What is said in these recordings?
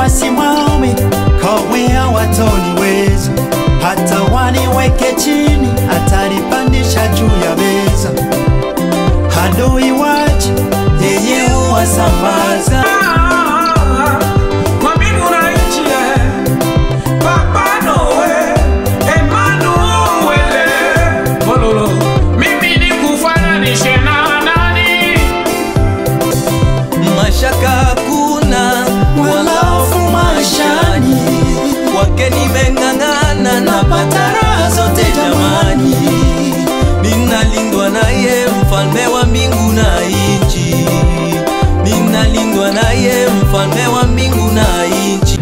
wasimame, kamwe hawatoniweza. Hata waniweke chini, atalipandisha juu ya meza. Adui waje, yeye huwasambaza. Kwa mbingu na nchi, eh, Papa Noel, Emmanuel, Bololo. Mimi nikufananishe na nani? mashaka hakuna wala hofu maishani kwake nimeng'ang'ana napata raha zote jamani ninalindwa naye mfalme wa mbingu na nchi ninalindwa naye mfalme wa mbingu na nchi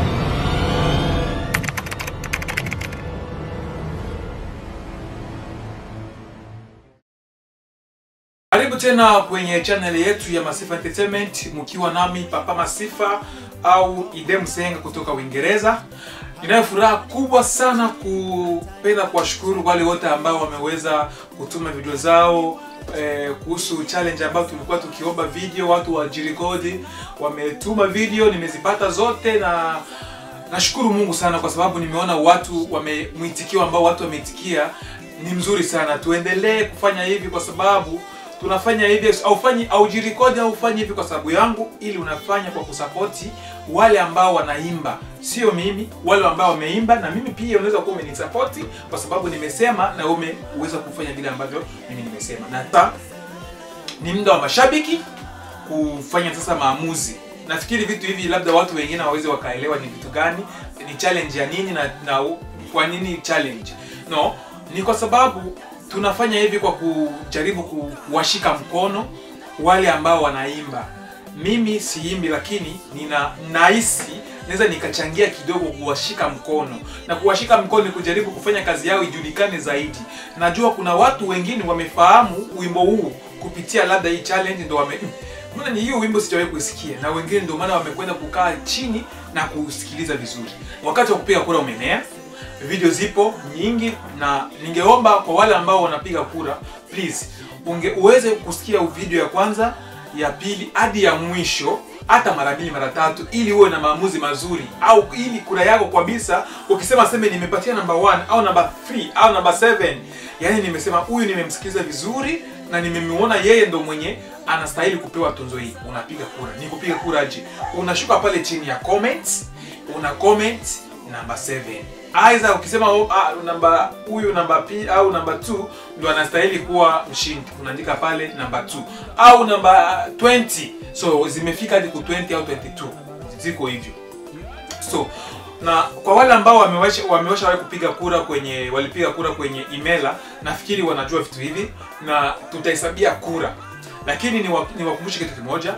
Karibu tena kwenye channel yetu ya Masifa Entertainment mkiwa nami Papa Masifa au Ide Msenga kutoka Uingereza. Ninayo furaha kubwa sana kupenda kuwashukuru wale wote ambao wameweza kutuma video zao eh, kuhusu challenge ambayo tulikuwa tukiomba video, watu wajirekodi, wametuma video, nimezipata zote na nashukuru Mungu sana kwa sababu nimeona watu wame mwitikio ambao watu wameitikia ni mzuri sana. Tuendelee kufanya hivi kwa sababu tunafanya hivi aufanyi aujirekodi au ufanyi hivi kwa sababu yangu, ili unafanya kwa kusapoti wale ambao wanaimba, sio mimi, wale ambao wameimba. Na mimi pia unaweza kuwa umenisapoti kwa sababu nimesema na umeweza kufanya vile ambavyo mimi nimesema, na ta ni muda wa mashabiki kufanya sasa maamuzi. Nafikiri vitu hivi labda watu wengine waweze wakaelewa ni vitu gani, ni challenge ya nini na, na kwa nini challenge. No, ni kwa sababu tunafanya hivi kwa kujaribu kuwashika mkono wale ambao wanaimba. Mimi siimbi, lakini nina nahisi naweza nikachangia kidogo kuwashika mkono, na kuwashika mkono ni kujaribu kufanya kazi yao ijulikane zaidi. Najua kuna watu wengine wamefahamu wimbo huu kupitia labda hii challenge, ndo wame mbona ni hiyo wimbo sijawahi kusikia, na wengine ndio maana wamekwenda kukaa chini na kusikiliza vizuri. Wakati wa kupiga kura umenea, video zipo nyingi, na ningeomba kwa wale ambao wanapiga kura, please unge uweze kusikia video ya kwanza, ya pili hadi ya mwisho hata mara mbili mara tatu, ili uwe na maamuzi mazuri, au ili kura yako kabisa, ukisema seme nimepatia number 1 au number 3 au number 7, yani nimesema huyu nimemsikiliza vizuri na nimemwona yeye ndo mwenye anastahili kupewa tunzo hii, unapiga kura. Ni kupiga kura aje? Unashuka pale chini ya comments, una comment number 7 Aidha ukisema oh, ah, namba huyu namba P au namba 2 ndo anastahili kuwa mshindi, unaandika pale namba 2 au namba 20. So zimefika hadi ku 20 au 22, ziko hivyo. So na kwa wale ambao wamewasha wamewasha wahi kupiga kura kwenye walipiga kura kwenye email, nafikiri wanajua vitu hivi na tutahesabia kura, lakini niwakumbushe kitu kimoja,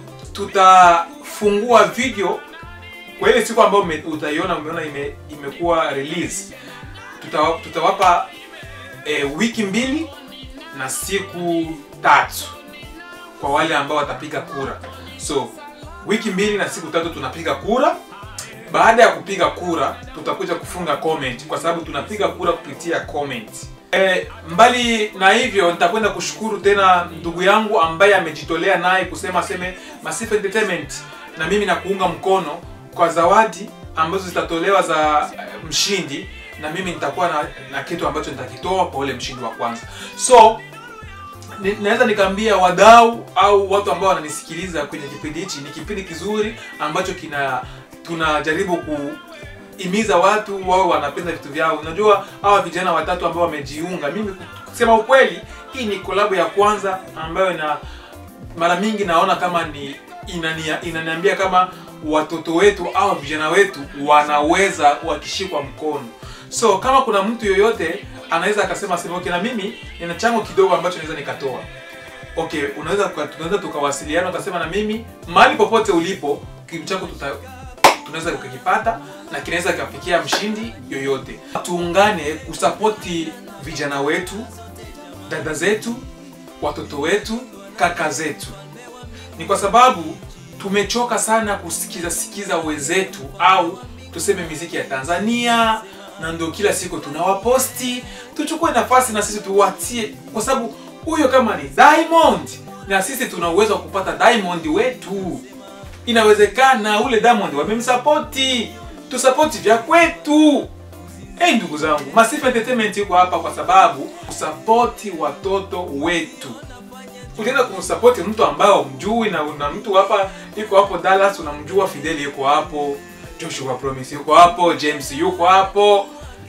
tutafungua video kwa ile siku ambayo utaiona umeona ime, imekuwa release tuta, tutawapa e, wiki mbili na siku tatu kwa wale ambao watapiga kura. So wiki mbili na siku tatu tunapiga kura. Baada ya kupiga kura, tutakuja kufunga comment kwa sababu tunapiga kura kupitia comment. E, mbali na hivyo nitakwenda kushukuru tena ndugu yangu ambaye amejitolea naye kusema seme Masifa Entertainment na mimi na kuunga mkono kwa zawadi ambazo zitatolewa za mshindi, na mimi nitakuwa na, na kitu ambacho nitakitoa kwa ule mshindi wa kwanza. So ni, naweza nikaambia wadau au watu ambao wananisikiliza kwenye kipindi hichi, ni kipindi kizuri ambacho kina tunajaribu kuhimiza watu wao wanapenda vitu vyao. Unajua hawa vijana watatu ambao wamejiunga, mimi kusema ukweli, hii ni kolabo ya kwanza ambayo na mara mingi naona kama ni inania, inaniambia kama watoto wetu au vijana wetu wanaweza wakishikwa mkono. So kama kuna mtu yoyote anaweza akasema sema okay, na mimi nina chango kidogo ambacho naweza nikatoa. Okay, unaweza tunaweza tukawasiliana ukasema na mimi mahali popote ulipo kitu chako tuta tunaweza kukipata na kinaweza kikafikia mshindi yoyote. Tuungane kusapoti vijana wetu, dada zetu, watoto wetu, kaka zetu. Ni kwa sababu tumechoka sana kusikiza sikiza wenzetu au tuseme miziki ya Tanzania, na ndio kila siku tunawaposti. Tuchukue nafasi na sisi tuwatie, kwa sababu huyo kama ni Diamond na sisi tuna uwezo wa kupata Diamond wetu. inawezekana ule Diamond wamemsapoti tusapoti vya kwetu hey, ndugu zangu Masifa Entertainment iko hapa kwa sababu kusapoti watoto wetu utaenda kumsapoti mtu ambaye umjui na una mtu hapa iko hapo Dallas unamjua Fidel yuko hapo Joshua Promise yuko hapo James yuko hapo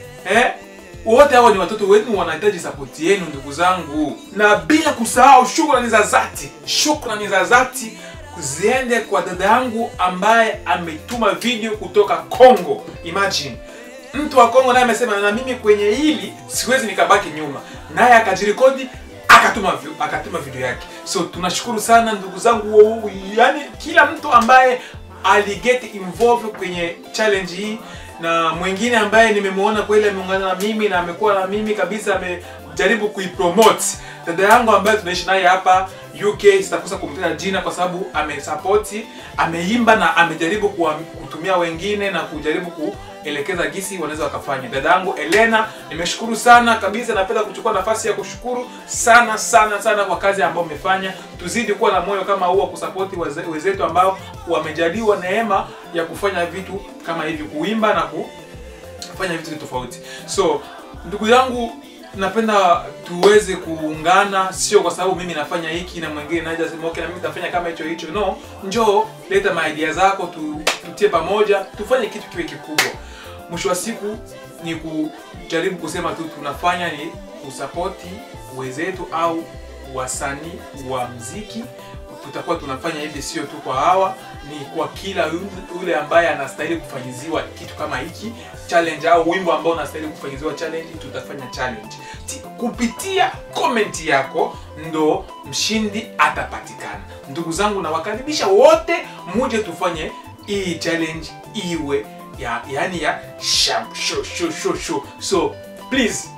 eh wote hao ni watoto wenu wanahitaji sapoti yenu ndugu zangu na bila kusahau shukrani za dhati shukrani za dhati ziende kwa dada yangu ambaye ametuma video kutoka Congo imagine mtu wa Kongo naye amesema na mimi kwenye hili siwezi nikabaki nyuma naye akajirekodi akatuma vi- akatuma video yake so tunashukuru sana ndugu zangu yani kila mtu ambaye aliget involved kwenye challenge hii na mwingine ambaye nimemwona kweli ameungana na mimi na amekuwa na mimi kabisa amejaribu kuipromote dada yangu ambaye tunaishi naye hapa UK sitakosa kumtaja jina kwa sababu amesapoti ameimba na amejaribu kuwa, kutumia wengine na kujaribu kuelekeza gisi wanaweza wakafanya dada yangu Elena nimeshukuru sana kabisa napenda kuchukua nafasi ya kushukuru sana sana sana kwa kazi ambayo umefanya tuzidi kuwa na moyo kama huo wa kusapoti waze- wenzetu ambao wamejaliwa neema ya kufanya vitu kama hivi kuimba na ku, kufanya vitu tofauti so ndugu yangu napenda tuweze kuungana sio kwa sababu mimi nafanya hiki na mwingine naja sema okay na mimi nitafanya kama hicho hicho no njoo leta maidia zako tu, tutie pamoja tufanye kitu kiwe kikubwa mwisho wa siku ni kujaribu kusema tu tunafanya ni kusapoti wenzetu au wasanii wa mziki tutakuwa tunafanya hivi sio tu kwa hawa ni kwa kila yule- yule ambaye anastahili kufanyiziwa kitu kama hiki challenge au wimbo ambao unastahili kufanyiziwa challenge tutafanya challenge Ti- kupitia comment yako ndo mshindi atapatikana ndugu zangu nawakaribisha wote muje tufanye hii challenge iwe ya yani ya sham sho sho sho sho so please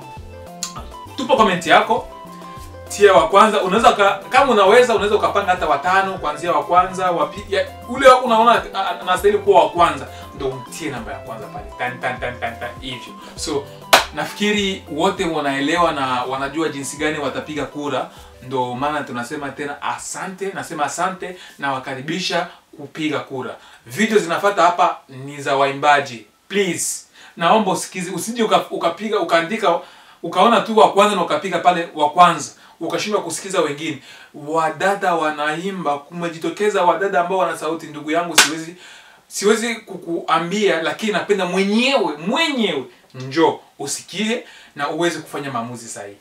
tupa comment yako tia wa kwanza unaweza uka- kama unaweza unaweza ukapanga hata watano kuanzia wa kwanza wa pi- ya- ule wako unaona a- a- anastahili kuwa wa kwanza ndo umtie namba ya kwanza pale tan tan tan tan tan hivyo so nafikiri wote wanaelewa na wanajua jinsi gani watapiga kura ndo maana tunasema tena asante nasema asante na wakaribisha kupiga kura video zinafata hapa ni za waimbaji please naomba usikizi usije uka- ukapiga ukaandika ukaona tu wa kwanza na ukapiga pale wa kwanza ukashindwa kusikiza wengine wadada wanaimba kumejitokeza wadada ambao wana sauti ndugu yangu siwezi siwezi kukuambia lakini napenda mwenyewe mwenyewe njoo usikie na uweze kufanya maamuzi sahihi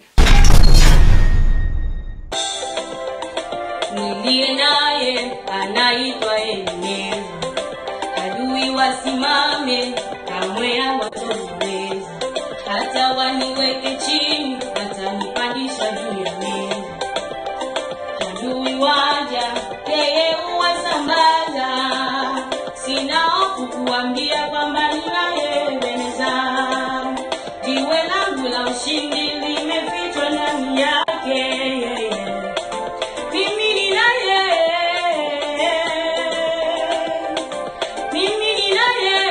niliye naye anaitwa Ebeneza. Adui wasimame, kamwe hawatoweza. Hata waniweke chini, atanipandisha juu ya meza. Adui waja, yeye huwasambaza. Sina hofu kuambia kwamba ninaye Ebeneza. Jiwe langu la ushindi limefichwa ndani yake mimi ni naye, mimi ni naye,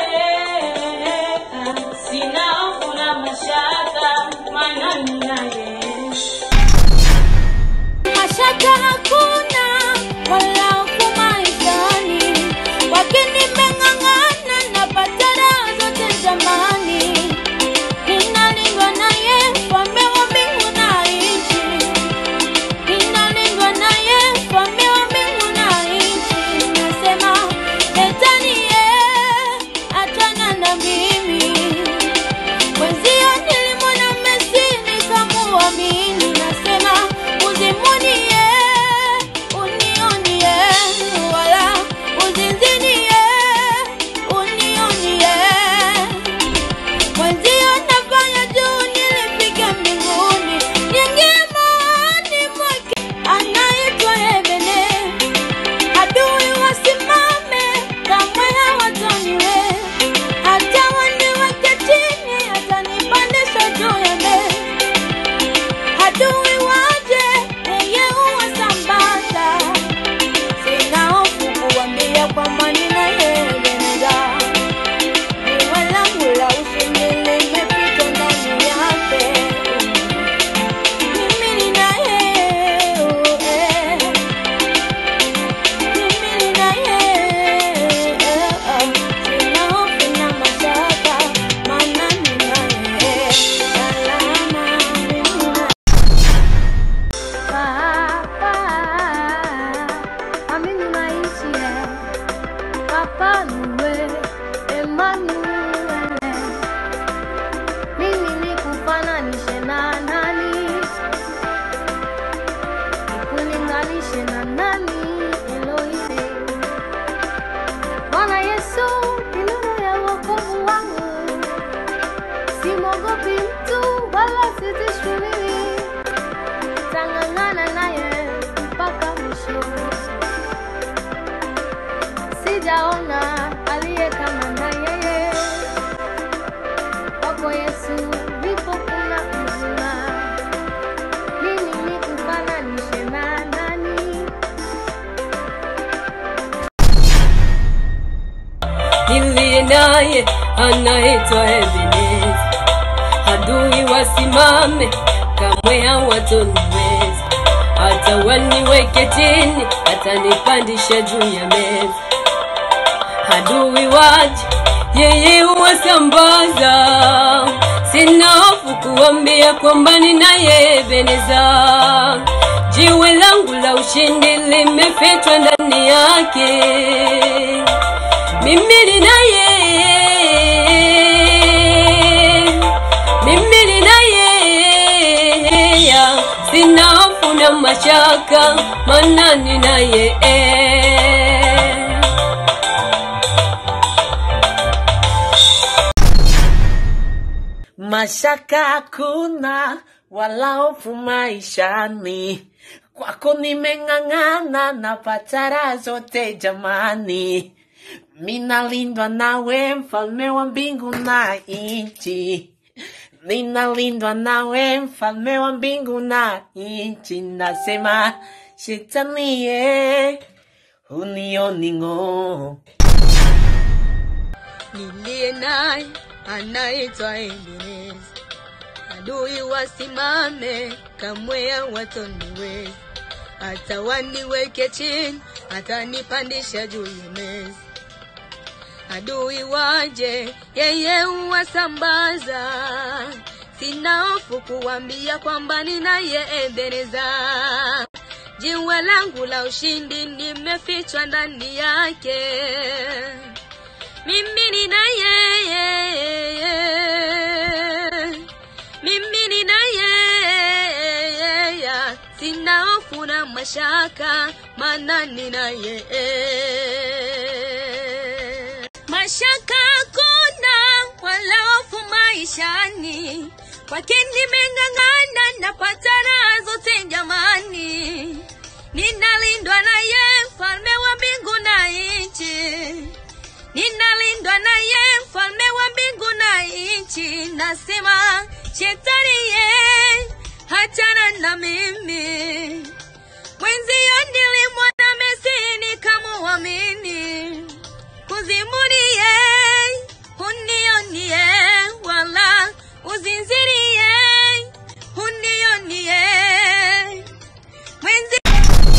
sina hofu na mashaka, maana ni naye. Mashaka hakuna wala hofu maishani, wakini nimeng'ang'ana napata raha zote jamani. Ninalindwa naye, mfalme wa mbingu na nchi. Ninalindwa naye, mfalme wa mbingu na nchi. Nasema Shetani ye, achana na mimi. Mwenzio nilimwona Messi Emmanuel, Emmanuel. Mimi nikufananishe na nani? Nikulinganishe na nani? Elohim. Bwana Yesu ni nuru ya wokovu wangu, simwogopi mtu wala sitishwi mimi, tang'ang'ana naye mpaka mwisho. Sijaona aliye kama na yeye, kwako Yesu ndipo kuna uzima. Mimi nikufananishe na nani? niliye naye anaitwa Ebeneza. Adui wasimame, kamwe hawatoniweza. Hata waniweke chini, atanipandisha juu ya meza. Adui waje, yeye huwasambaza. Sina hofu kuambia kwamba ninaye Ebeneza. Jiwe langu la ushindi limefichwa ndani yake mimi ninaye mimi ninaye sina hofu na mashaka maana ninaye mashaka hakuna wala hofu maishani kwako nimeng'ang'ana napata raha zote jamani minalindwa nawe mfalme wa mbingu na nchi ninalindwa nawe mfalme wa mbingu na nchi nasema shetanie unioning'o niliye naye anaitwa Ebeneza. Adui wasimame, kamwe hawatoniweza. Hata waniweke chini, atanipandisha juu ya meza. Adui waje, yeye huwasambaza. Sina hofu kuwambia kwamba ninaye Ebeneza. Jiwe langu la ushindi nimefichwa ndani yake mimi nina yeye, mimi nina yeye, sina hofu na mashaka, maana nina yeye. Mashaka hakuna wala hofu maishani, kwake nimeng'ang'ana, napata raha zote jamani, ninalindwa naye, mfalme wa mbingu na nchi ninalindwa naye mfalme wa mbingu na nchi nasema shetani ye hachana na mimi mwenzio nilimwona mesini kamuamini kuzimunie unionie wala uzinzirie unionie mwenzi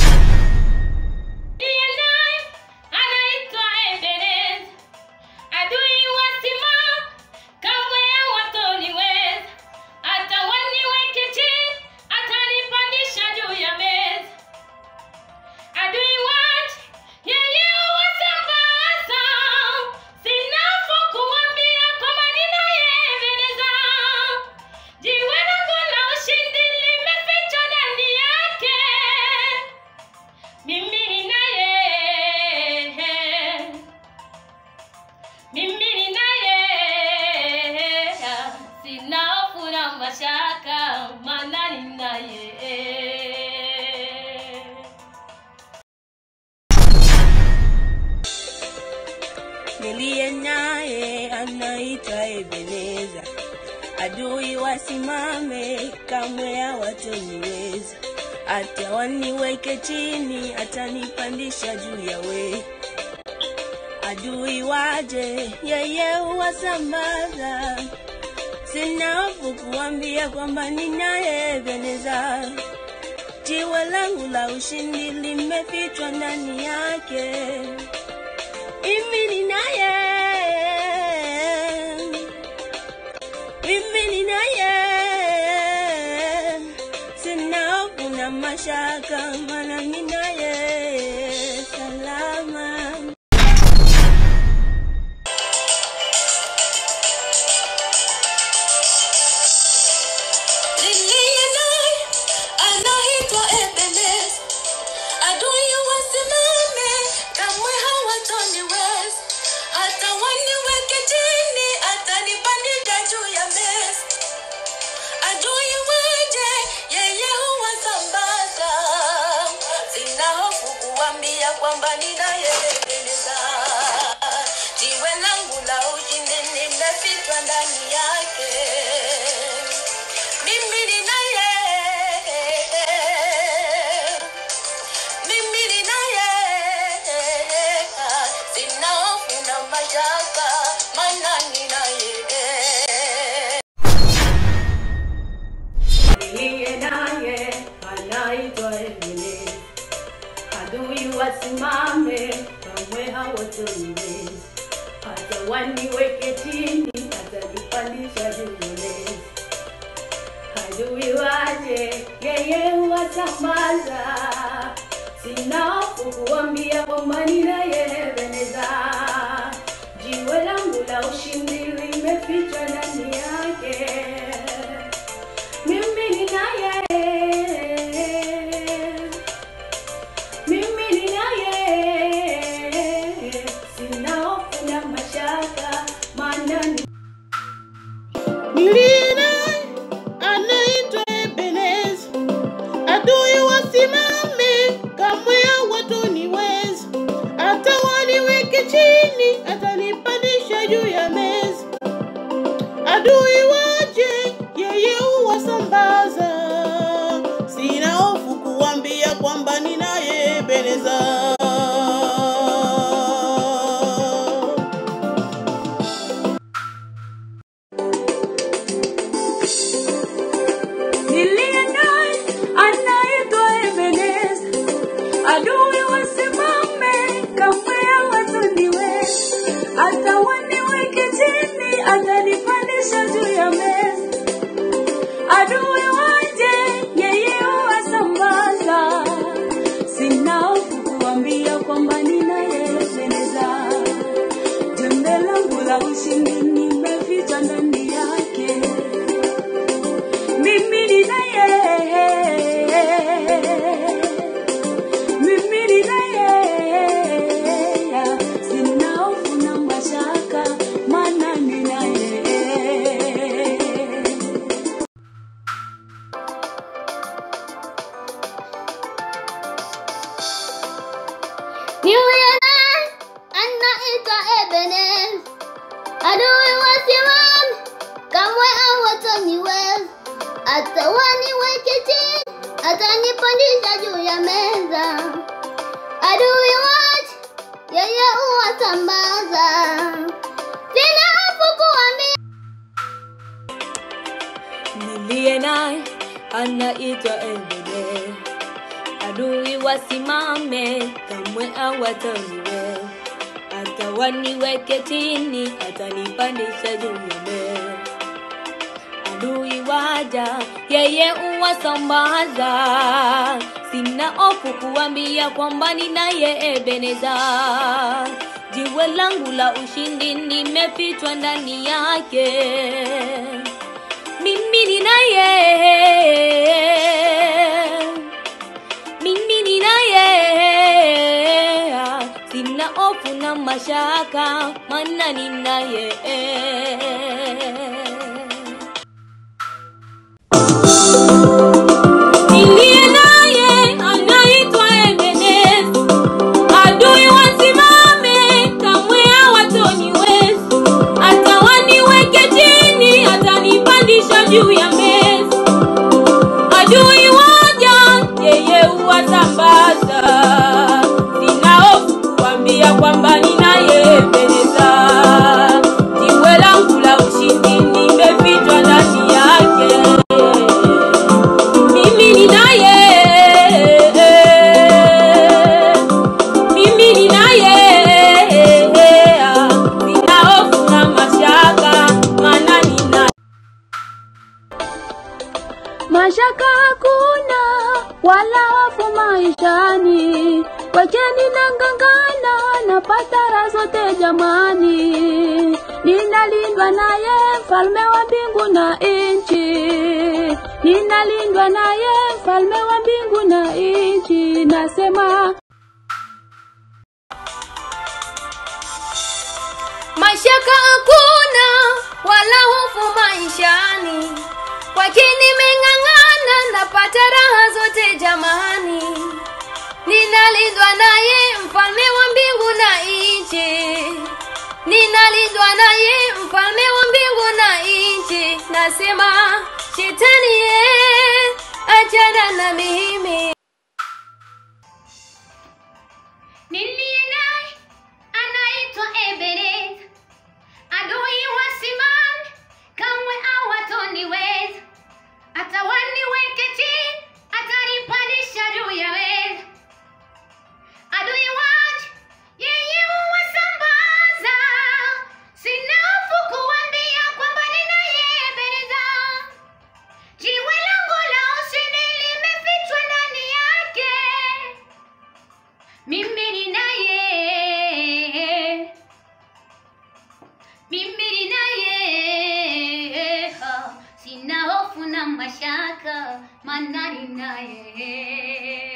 Ndiye naye anaitwa Ebeneza. Adui wasimama, kamwe hawatoniweza. Hata waniweke chini, atanipandisha juu ya meza. Adui waje, yeye huwasambaza. Sina hofu kuambia kwamba ninaye Ebeneza. Jiwe langu la ushindi limefichwa ndani yake. Mimi ninaye, mimi ninaye, sina hofu na mashaka, maana ninaye. niliye naye anaitwa Ebeneza. Adui wasimame, kamwe hawatoniweza. Hata waniweke chini, atanipandisha juu ya we. Adui waje, yeye huwasambaza. Sina hofu kuambia kwamba ninaye Ebeneza. Jiwe langu la ushindi limefichwa ndani yake mimi ninaye, mimi ninaye, sina hofu na mashaka, maana ninaye salama. kuambia kwamba ninayependeza. Jiwe langu la ushindi nimefichwa ndani yake. Mimi ninaye, mimi ninaye, sina hofu na mashaka, maana ninaye. Niliye naye anaitwa Ebenezer. Adui wasimame, kamwe hawatoniweza. Hata waniweke chini, atanipandisha juu ya meza. Adui waje, yeye huwasambaza. Sina hofu kuambia kwamba ninaye Ebenezer. Jiwe langu la ushindi limefichwa ndani yake mimi ninaye, mimi ninaye, sina hofu na mashaka, maana ni Niliye naye anaitwa Ebeneza. Adui wasimame, kamwe hawatoniweza. Hata waniweke chini, atanipandisha juu ya meza. Adui waje, yeye huwasambaza. Sina hofu kuambia kwamba ninaye Ebeneza. niliye naye anaitwa Ebeneza. Adui wasimame, kamwe hawatoniweza. Hata waniweke chini, atanipandisha juu ya meza. Adui waje, yeye huwasambaza. Sina hofu kuambia kwamba ninayependeza. Jembe langu la ushindi nimeficha ndani yake. Mimi ninaye, mimi ninaye, sina hofu na mashaka, maana ninaye. Niliye naye anaitwa Ebenezer. Adui wasimame, kamwe hawataniweza. Hata waniweke chini, atanipandisha juu ya meza. Adui waje, yeye huwasambaza. Sina hofu kuambia Niliye naye anaitwa Ebenezer. Adui wasimame, kamwe hawataniweza. Hata waniweke chini, atanipandisha juu ya meza. Adui waja, yeye uwasambaza. Sina hofu kuambia kwamba ninaye Ebeneza. Jiwe langu la ushindi nimefichwa ndani yake mimi ninaye, mimi ninaye, sina hofu na mashaka, maana ninaye. Niliye naye anaitwa Ebeneza. Adui wasimame, kamwe hawatoniweza. Hata waniweke chini, atanipandisha juu ya meza. Adui waja, yeye huwasambaza. Sina hofu kuambia kwamba ninayependeza. Jiwe langu la ushindi nimefichwa ndani yake mimi ninaye, mimi ninaye, sina hofu na mashaka, maana ninaye. Mashaka hakuna wala hofu maishani, wacheni nangangana, napata raha zote jamani, ninalindwa naye mfalme wa mbingu na nchi, ninalindwa naye mfalme wa mbingu na nchi, nasema mashaka hakuna wala hofu maishani kwake nimeng'ang'ana napata raha zote jamani ninalindwa naye mfalme wa mbingu na nchi, ninalindwa naye mfalme wa mbingu na nchi. Nasema shetani ye, achana na mimi. Niliye naye anaitwa Ebenezer, adui wasimame, kamwe hawatoniweza. Hata waniweke chini, atanipandisha juu ya meza. Adui waje, yeye huwasambaza. Sina hofu kuambia kwamba ninaye Ebenezer. Jiwe langu la ushindi limefichwa ndani yake. Mimi ninaye, mimi ninaye, Ah, sina hofu na mashaka, maana ninaye.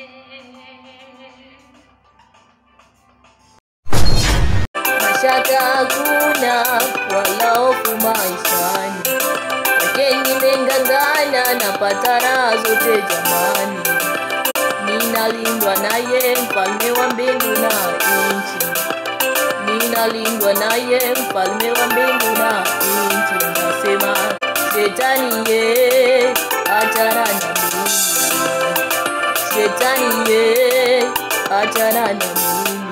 mashaka hakuna wala hofu maishani wake nimengangana napata raha zote jamani ninalindwa naye mfalme wa mbingu na nchi ninalindwa naye mfalme wa mbingu na nchi nasema shetani ye achana na mimi shetani ye achana na mimi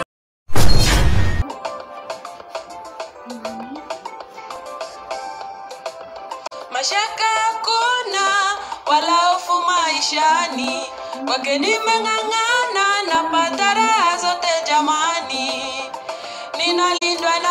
mashaka hakuna wala hofu maishani kwake nimeng'ang'ana napata raha zote jamani ninalindwa